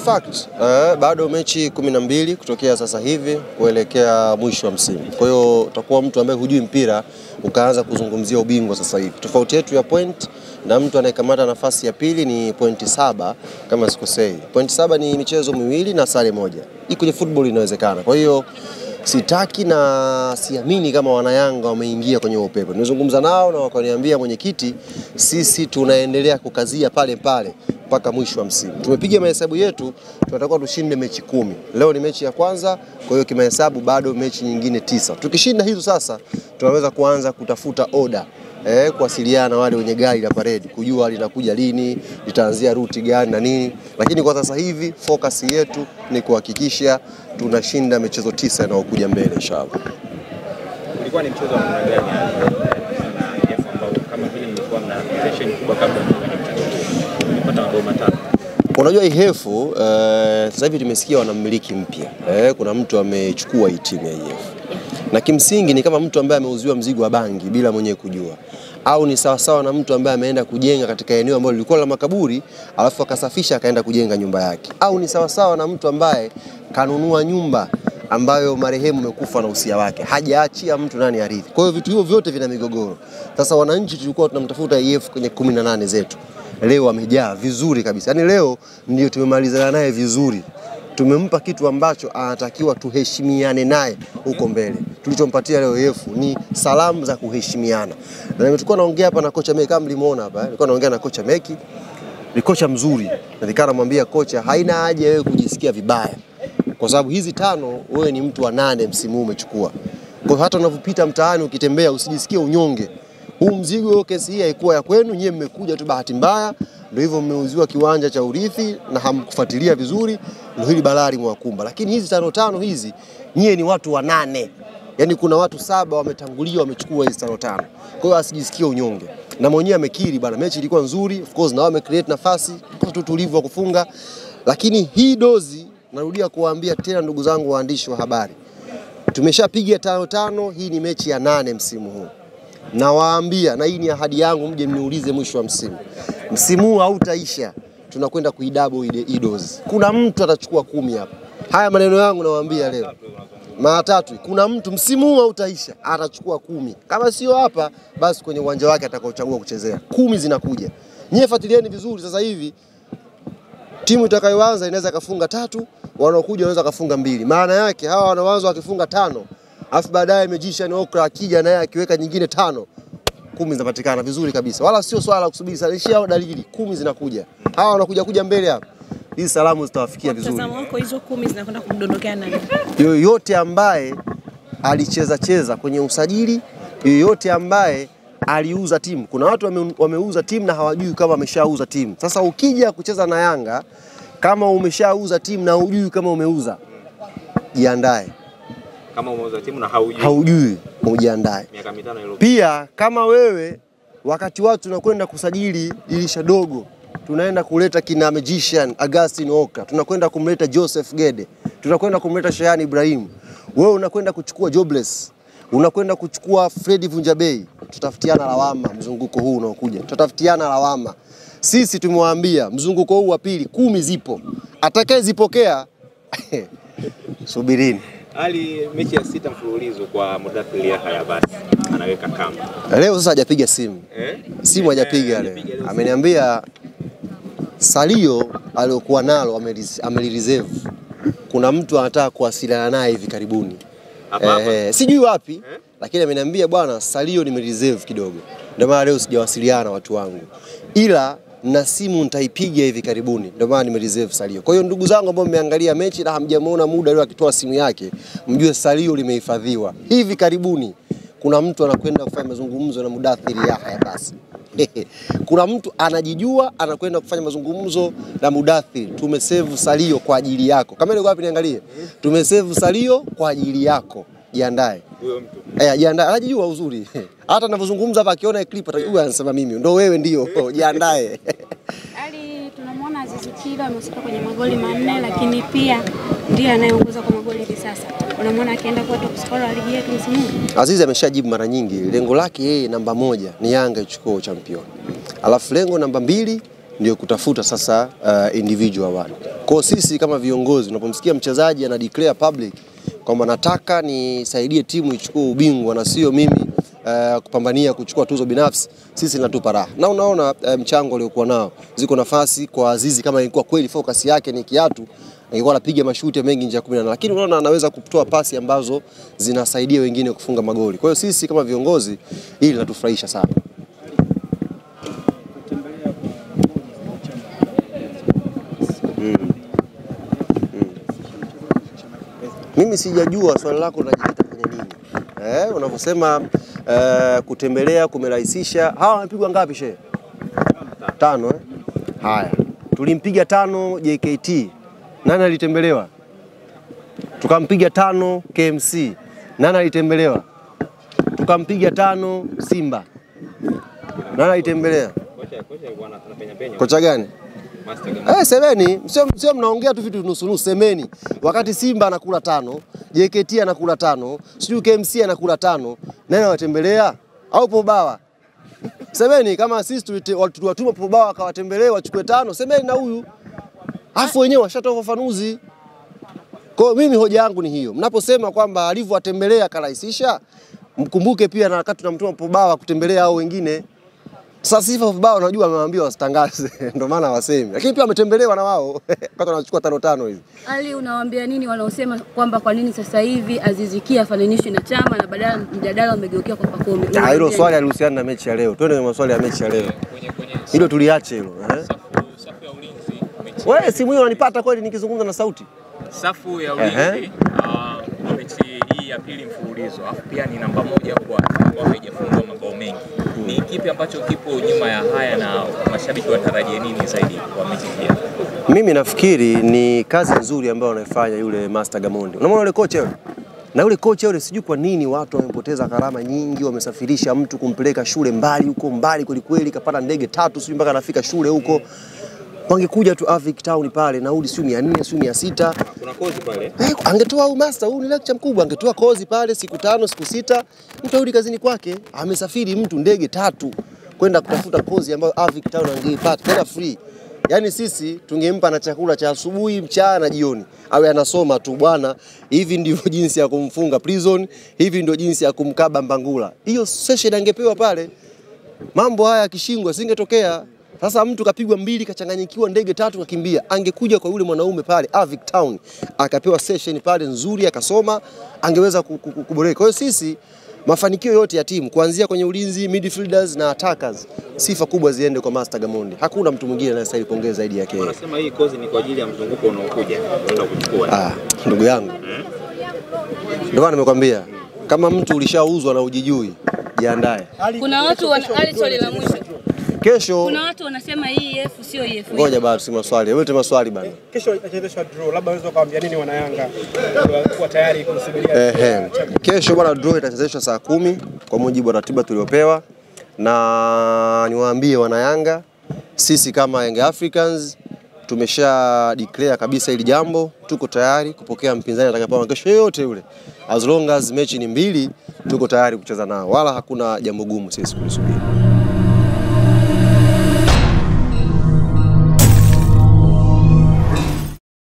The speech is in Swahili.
fact uh, bado mechi kumi na mbili kutokea sasa hivi kuelekea mwisho wa msimu. Kwa hiyo utakuwa mtu ambaye hujui mpira ukaanza kuzungumzia ubingwa sasa hivi. Tofauti yetu ya point na mtu anayekamata nafasi ya pili ni pointi saba kama sikosei. Pointi saba ni michezo miwili na sare moja. Hii kwenye football inawezekana. Kwa hiyo sitaki na siamini kama wanayanga wameingia kwenye upepo. Nimezungumza nao na wakaniambia, mwenyekiti, sisi tunaendelea kukazia pale pale mpaka mwisho wa msimu. Tumepiga mahesabu yetu, tunatakiwa tushinde mechi kumi. Leo ni mechi ya kwanza, kwa hiyo kimahesabu bado mechi nyingine tisa. Tukishinda hizo sasa, tunaweza kuanza kutafuta oda eh, kuwasiliana na wale wenye gari la paredi kujua linakuja lini, litaanzia ruti gani na nini, lakini kwa sasa hivi focus yetu ni kuhakikisha tunashinda michezo tisa inayokuja mbele inshallah. Ulikuwa ni mchezo wa namna gani na Jeff ambao kama vile mlikuwa mna tension kubwa kabla ya kufanya mchezo huu? Mlipata mabao matatu. Unajua Ihefu uh, sasa hivi tumesikia wana mmiliki mpya eh, kuna mtu amechukua hii timu ya Ihefu na kimsingi ni kama mtu ambaye ameuziwa mzigo wa bangi bila mwenyewe kujua, au ni sawasawa na mtu ambaye ameenda kujenga katika eneo ambalo lilikuwa la makaburi alafu akasafisha akaenda kujenga nyumba yake, au ni sawasawa na mtu ambaye kanunua nyumba ambayo marehemu amekufa na usia wake, hajaachia mtu nani arithi. Kwa hiyo vitu hivyo vyote vina migogoro. Sasa wananchi tulikuwa tunamtafuta EF kwenye kumi na nane zetu, leo amejaa vizuri kabisa, yaani leo ndio tumemalizana naye vizuri tumempa kitu ambacho anatakiwa tuheshimiane naye huko mbele. Tulichompatia leo yefu ni salamu za kuheshimiana, na nimetokuwa naongea hapa na kocha Meki, kama mlimuona hapa, nilikuwa naongea na kocha Meki, ni kocha mzuri, na nikaa namwambia kocha, haina haja wewe kujisikia vibaya, kwa sababu hizi tano wewe ni mtu wa nane msimu huu umechukua. Kwa hiyo hata unavyopita mtaani ukitembea, usijisikie unyonge. Huu mzigo, kesi hii haikuwa ya kwenu, nyie mmekuja tu bahati mbaya ndio hivyo mmeuziwa kiwanja cha urithi na hamkufuatilia vizuri, ndio hili balaa limewakumba. Lakini hizi tano tano hizi, nyie ni watu wanane, yaani kuna watu saba wametangulia wamechukua hizi tano tano. Kwa hiyo asijisikie unyonge, na mwenyewe amekiri bana, mechi ilikuwa nzuri, of course na wao wamecreate nafasi kwa utulivu wa kufunga, lakini hii dozi, narudia kuwaambia tena ndugu zangu waandishi wa habari, tumeshapiga tano tano, hii ni mechi ya nane msimu huu nawaambia na hii ni ahadi yangu, mje mniulize mwisho wa msimu. Msimu huu hautaisha, tunakwenda kuidabo hii dozi. Kuna mtu atachukua kumi hapa. Haya maneno yangu nawaambia leo mara tatu. Kuna mtu msimu huu hautaisha, atachukua kumi. Kama sio hapa, basi kwenye uwanja wake atakaochagua kuchezea. Kumi zinakuja. Nyie fuatilieni vizuri sasa hivi timu itakayoanza inaweza kafunga tatu, wanaokuja wanaweza kafunga mbili. Maana yake hawa wanaoanza wakifunga tano alafu baadaye Magician Okra akija naye akiweka nyingine tano, kumi zinapatikana vizuri kabisa, wala sio swala la kusubiri sana, ishia dalili kumi zinakuja. Hawa wanakuja kuja mbele hapa, hizi salamu zitawafikia vizuri. Mtazamo wako hizo kumi zinakwenda kumdondokea nani? Yoyote ambaye alicheza cheza kwenye usajili, yoyote ambaye aliuza timu. Kuna watu wame, wameuza timu na hawajui kama wameshauza timu. Sasa ukija kucheza na Yanga kama umeshauza timu na hujui kama umeuza, jiandae Kama umeuza timu na haujui haujui ujiandae. miaka mitano iliyopita. Pia kama wewe wakati watu tunakwenda kusajili dirisha dogo, tunaenda kuleta kina Magician Augustine Oka, tunakwenda kumleta Joseph Gede, tunakwenda kumleta Shayani Ibrahim, wewe unakwenda kuchukua Jobless, unakwenda kuchukua Fredi Vunjabei, tutafutiana lawama mzunguko huu unaokuja, tutafutiana lawama. Sisi tumewaambia mzunguko huu wa pili kumi zipo, atakayezipokea subirini. Ali mechi ya sita mfululizo kwa Mudathir Yahya basi anaweka kamba. Leo sasa hajapiga simu Eh? simu hajapiga Eh, leo, hajapiga leo. ameniambia salio aliyokuwa nalo ameliz- amelireserve. Kuna mtu anataka kuwasiliana naye hivi karibuni Hapa hapa. eh, sijui wapi Eh? lakini ameniambia bwana, salio nimereserve kidogo, ndio maana leo sijawasiliana na watu wangu, ila na simu nitaipiga hivi karibuni, ndio maana nimereserve salio. Kwa hiyo ndugu zangu ambao mmeangalia mechi na hamjamuona muda leo akitoa simu yake, mjue salio limehifadhiwa hivi karibuni. Kuna mtu anakwenda kufanya mazungumzo na Mudathir Yahya basi kuna mtu anajijua anakwenda kufanya mazungumzo na Mudathir. Tumesave salio kwa ajili yako. Kama ile wapi niangalie, tumesave salio kwa ajili yako, jiandae. Huyo mtu. Eh, jiandae, anajijua uzuri. Hata anavyozungumza hapa akiona clip atajua anasema mimi ndo wewe ndio. Jiandae. Ali tunamwona Azizi Ki amehusika kwenye magoli manne, lakini pia ndiye anayeongoza kwa magoli hivi sasa. Unamwona akienda kuwa top scorer wa ligi yetu msimu huu. Azizi ameshajibu mara nyingi, lengo lake yeye namba moja ni Yanga ichukue champion, alafu lengo namba mbili ndio kutafuta sasa uh, individual award. Kwa Kwa sisi kama viongozi, unapomsikia mchezaji ana declare public kwamba nataka nisaidie timu ichukue ubingwa na sio mimi uh, kupambania kuchukua tuzo binafsi, sisi linatupa raha. Na unaona uh, mchango aliokuwa nao, ziko nafasi kwa Azizi, kama ilikuwa kweli focus yake ni kiatu angekuwa anapiga mashuti mengi nje ya 18 lakini unaona anaweza kutoa pasi ambazo zinasaidia wengine kufunga magoli. Kwa hiyo sisi kama viongozi, hili linatufurahisha sana. Mimi sijajua swali lako linajikita kwenye nini eh, unavyosema eh, kutembelea kumerahisisha. Hawa wamepigwa ngapi shehe? Tano eh? Haya, tulimpiga tano JKT, nani alitembelewa? Tukampiga tano KMC, nani alitembelewa? Tukampiga tano Simba, nani alitembelea? Kocha kocha alikuwa ana- anapenya penya. Kocha gani? Master Gama. Eh, semeni, sio sio mnaongea tu vitu nusu nusu, semeni. Wakati Simba anakula tano, JKT anakula tano, sijui KMC anakula tano, nani anawatembelea? Au Pobawa? Semeni kama sisi tulite- watu- tuwatuma Pobawa akawatembelee wachukue tano, semeni na huyu. Afu wenyewe washatoa ufafanuzi. Kwa hiyo mimi hoja yangu ni hiyo. Mnaposema kwamba alivyowatembelea akarahisisha, mkumbuke pia na wakati tunamtuma Pobawa kutembelea hao wengine. Sasa sifa vibao unajua amewaambia wasitangaze ndio maana wasemi. Lakini pia wametembelewa na wao. Wakati wanachukua tano tano hizi. Ali, unawaambia nini wanaosema kwamba kwa nini sasa hivi Aziz Ki afananishwi na Chama na badala mjadala umegeukia kwa Pacome? Ah, hilo Unawaambia swali halihusiana na mechi ya leo. Twende kwenye maswali ya mechi ya leo. Hilo tuliache hilo. Eh? safu ya ulinzi mechi, Wewe simu hiyo unanipata kweli nikizungumza na sauti? safu ya Ehe. ulinzi ah, kwa mechi hii ya pili mfululizo, alafu pia ni namba moja kwa kwa haijafungwa mabao mengi. Ni kipi ambacho kipo nyuma ya haya na mashabiki watarajie nini zaidi kwa mechi hii? Mimi nafikiri ni kazi nzuri ambayo anaifanya yule Master Gamondi. Unamwona yule kocha yule? Na yule kocha yule sijui kwa nini watu wamepoteza gharama nyingi, wamesafirisha mtu kumpeleka shule mbali huko mbali kweli kweli, kapata ndege tatu sijui mpaka anafika shule huko. Wangekuja tu Avic Town pale, nauli sio 400 sio 600. Kuna kozi pale. Eh, angetoa huyu master, huyu ni lecture mkubwa, angetoa kozi pale siku tano siku sita, mtu arudi kazini kwake. Amesafiri mtu ndege tatu kwenda kutafuta kozi ambayo Avic Town angeipata tena free. Yaani sisi tungempa na chakula cha asubuhi, mchana na jioni, awe anasoma tu bwana. Hivi ndivyo jinsi ya kumfunga prison, hivi ndio jinsi ya kumkaba Mbangula. Hiyo session angepewa pale, mambo haya yakishingwa singetokea. Sasa mtu kapigwa mbili, kachanganyikiwa, ndege tatu, kakimbia. Angekuja kwa yule mwanaume pale Avic Town, akapewa session pale nzuri, akasoma, angeweza ku- ku- ku- kuboreka. Kwa hiyo sisi mafanikio yote ya timu kuanzia kwenye ulinzi, midfielders na attackers, sifa kubwa ziende kwa Master Gamondi. Hakuna mtu mwingine anayestahili pongeza zaidi yake yeye. Wanasema hii kozi ni kwa ajili ya mzunguko unaokuja. Unaenda kuchukua. Ah, ndugu yangu, ndio maana nimekwambia kama mtu ulishauzwa na ujijui, jiandae Kuna watu wana, Ali, swali la mwisho. kesho. Kuna watu wanasema hii EF sio EF. Ngoja bado si maswali, wewe maswali bana. Kesho itachezeshwa draw, labda unaweza kuambia nini wana Yanga kuwa tayari kusubiria Ehe. Kesho bwana, draw itachezeshwa saa kumi kwa mujibu wa ratiba tuliopewa, na niwaambie wanayanga, sisi kama Young Africans tumesha declare kabisa hili jambo, tuko tayari kupokea mpinzani atakayepewa kesho yoyote yule, as long as mechi ni mbili, tuko tayari kucheza nao, wala hakuna jambo gumu sisi kulisubiri.